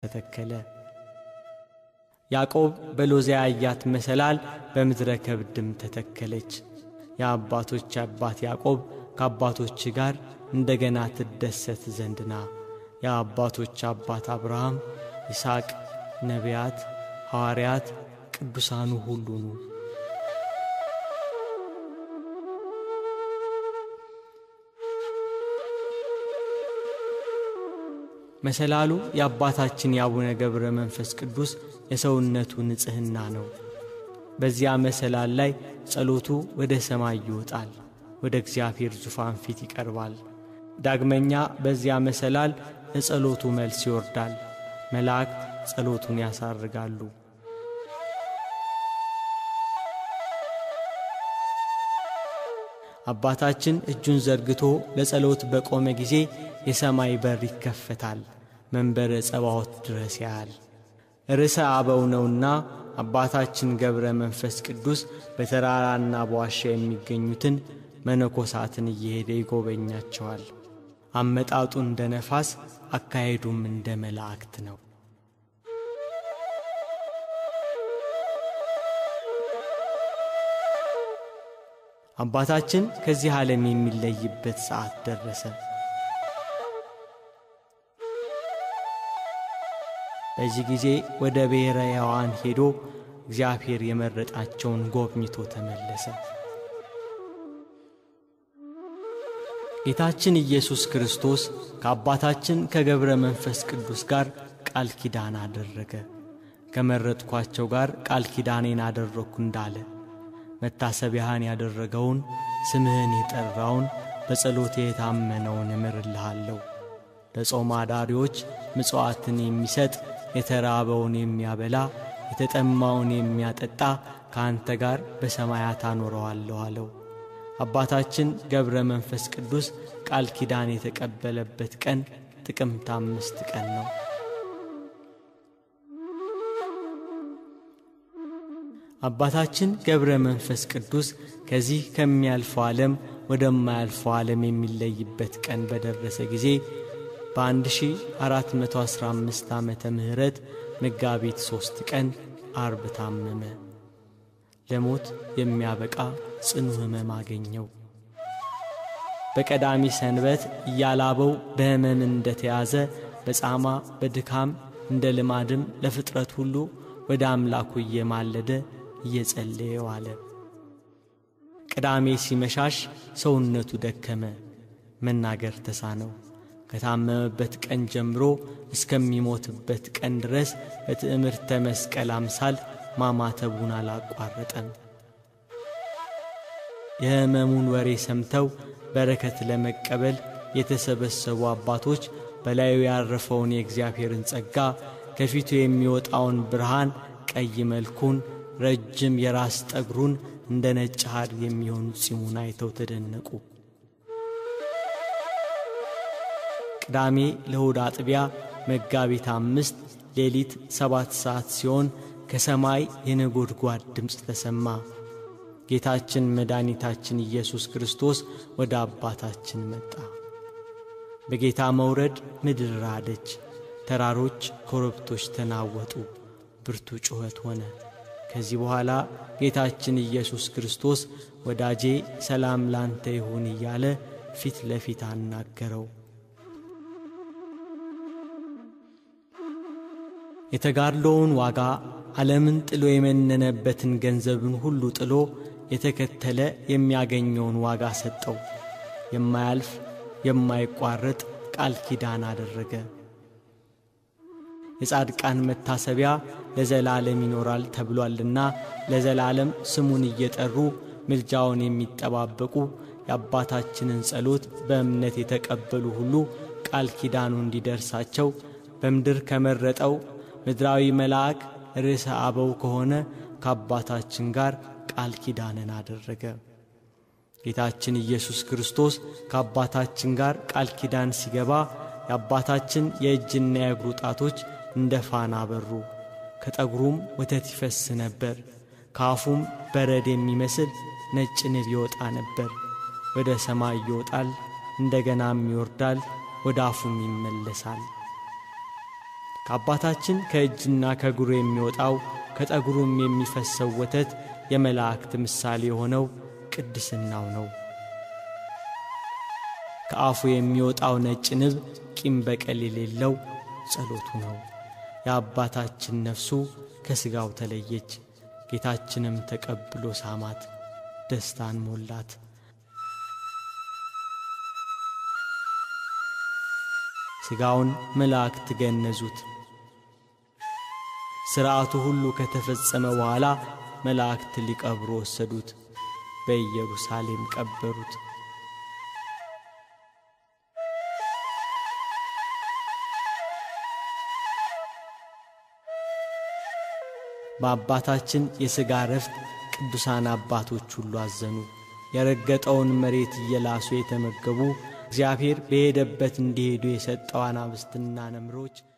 ተተከለ። ያዕቆብ በሎዚያ ያያት መሰላል በምድረ ከብድም ተተከለች። የአባቶች አባት ያዕቆብ ከአባቶች ጋር እንደገና ትደሰት ዘንድና የአባቶች አባት አብርሃም፣ ይስሐቅ፣ ነቢያት፣ ሐዋርያት፣ ቅዱሳኑ ሁሉኑ መሰላሉ የአባታችን የአቡነ ገብረ መንፈስ ቅዱስ የሰውነቱ ንጽሕና ነው። በዚያ መሰላል ላይ ጸሎቱ ወደ ሰማይ ይወጣል፣ ወደ እግዚአብሔር ዙፋን ፊት ይቀርባል። ዳግመኛ በዚያ መሰላል ለጸሎቱ መልስ ይወርዳል። መላእክት ጸሎቱን ያሳርጋሉ። አባታችን እጁን ዘርግቶ ለጸሎት በቆመ ጊዜ የሰማይ በር ይከፈታል፣ መንበረ ጸባዖት ድረስ ያያል። ርዕሰ አበው ነውና አባታችን ገብረ መንፈስ ቅዱስ በተራራና በዋሻ የሚገኙትን መነኮሳትን እየሄደ ይጎበኛቸዋል። አመጣጡ እንደ ነፋስ፣ አካሄዱም እንደ መላእክት ነው። አባታችን ከዚህ ዓለም የሚለይበት ሰዓት ደረሰ። በዚህ ጊዜ ወደ ብሔረ ሕያዋን ሄዶ እግዚአብሔር የመረጣቸውን ጎብኝቶ ተመለሰ። ጌታችን ኢየሱስ ክርስቶስ ከአባታችን ከገብረ መንፈስ ቅዱስ ጋር ቃል ኪዳን አደረገ። ከመረጥኳቸው ጋር ቃል ኪዳኔን አደረግኩ እንዳለ መታሰቢያህን ያደረገውን ስምህን የጠራውን በጸሎቴ የታመነውን እምርልሃለሁ። ለጾም አዳሪዎች ምጽዋትን የሚሰጥ የተራበውን የሚያበላ የተጠማውን የሚያጠጣ ከአንተ ጋር በሰማያት አኖረዋለሁ አለው። አባታችን ገብረ መንፈስ ቅዱስ ቃል ኪዳን የተቀበለበት ቀን ጥቅምት አምስት ቀን ነው። አባታችን ገብረ መንፈስ ቅዱስ ከዚህ ከሚያልፈው ዓለም ወደማያልፈው ዓለም የሚለይበት ቀን በደረሰ ጊዜ በ1415 ዓመተ ምህረት መጋቢት ሦስት ቀን አርብ ታመመ። ለሞት የሚያበቃ ጽኑ ሕመም አገኘው። በቀዳሚ ሰንበት እያላበው በሕመም እንደተያዘ በጻማ በድካም እንደ ልማድም ለፍጥረት ሁሉ ወደ አምላኩ እየማለደ እየጸለየ ዋለ። ቅዳሜ ሲመሻሽ ሰውነቱ ደከመ፣ መናገር ተሳነው። ከታመመበት ቀን ጀምሮ እስከሚሞትበት ቀን ድረስ በትዕምርተ መስቀል አምሳል ማማተቡን አላቋረጠም። የሕመሙን ወሬ ሰምተው በረከት ለመቀበል የተሰበሰቡ አባቶች በላዩ ያረፈውን የእግዚአብሔርን ጸጋ ከፊቱ የሚወጣውን ብርሃን ቀይ መልኩን ረጅም የራስ ጠጉሩን እንደ ነጭ ሐር የሚሆኑ ጺሙን አይተው ተደነቁ። ቅዳሜ ለእሁድ አጥቢያ መጋቢት አምስት ሌሊት ሰባት ሰዓት ሲሆን ከሰማይ የነጎድጓድ ድምፅ ተሰማ። ጌታችን መድኃኒታችን ኢየሱስ ክርስቶስ ወደ አባታችን መጣ። በጌታ መውረድ ምድር ራደች፣ ተራሮች፣ ኮረብቶች ተናወጡ፣ ብርቱ ጩኸት ሆነ። ከዚህ በኋላ ጌታችን ኢየሱስ ክርስቶስ ወዳጄ ሰላም ላንተ ይሁን እያለ ፊት ለፊት አናገረው። የተጋድሎውን ዋጋ ዓለምን ጥሎ የመነነበትን ገንዘብን ሁሉ ጥሎ የተከተለ የሚያገኘውን ዋጋ ሰጠው። የማያልፍ የማይቋረጥ ቃል ኪዳን አደረገ። የጻድቃን መታሰቢያ ለዘላለም ይኖራል ተብሏልና ለዘላለም ስሙን እየጠሩ ምልጃውን የሚጠባበቁ የአባታችንን ጸሎት በእምነት የተቀበሉ ሁሉ ቃል ኪዳኑ እንዲደርሳቸው በምድር ከመረጠው ምድራዊ መልአክ ርዕሰ አበው ከሆነ ከአባታችን ጋር ቃል ኪዳንን አደረገ። ጌታችን ኢየሱስ ክርስቶስ ከአባታችን ጋር ቃል ኪዳን ሲገባ የአባታችን የእጅና የእግሩ ጣቶች እንደ ፋና በሩ፣ ከጠጉሩም ወተት ይፈስ ነበር። ከአፉም በረድ የሚመስል ነጭ ንብ ይወጣ ነበር። ወደ ሰማይ ይወጣል፣ እንደገናም ይወርዳል፣ ወደ አፉም ይመለሳል። ከአባታችን ከእጅና ከእግሩ የሚወጣው ከጠጉሩም የሚፈሰው ወተት የመላእክት ምሳሌ የሆነው ቅድስናው ነው። ከአፉ የሚወጣው ነጭ ንብ ቂም በቀል የሌለው ጸሎቱ ነው። የአባታችን ነፍሱ ከሥጋው ተለየች። ጌታችንም ተቀብሎ ሳማት፣ ደስታን ሞላት። ሥጋውን መላእክት ገነዙት። ሥርዓቱ ሁሉ ከተፈጸመ በኋላ መላእክት ሊቀብሩ ወሰዱት፣ በኢየሩሳሌም ቀበሩት። በአባታችን የሥጋ ረፍት ቅዱሳን አባቶች ሁሉ አዘኑ። የረገጠውን መሬት እየላሱ የተመገቡ እግዚአብሔር በሄደበት እንዲሄዱ የሰጠው አናብስትና ነምሮች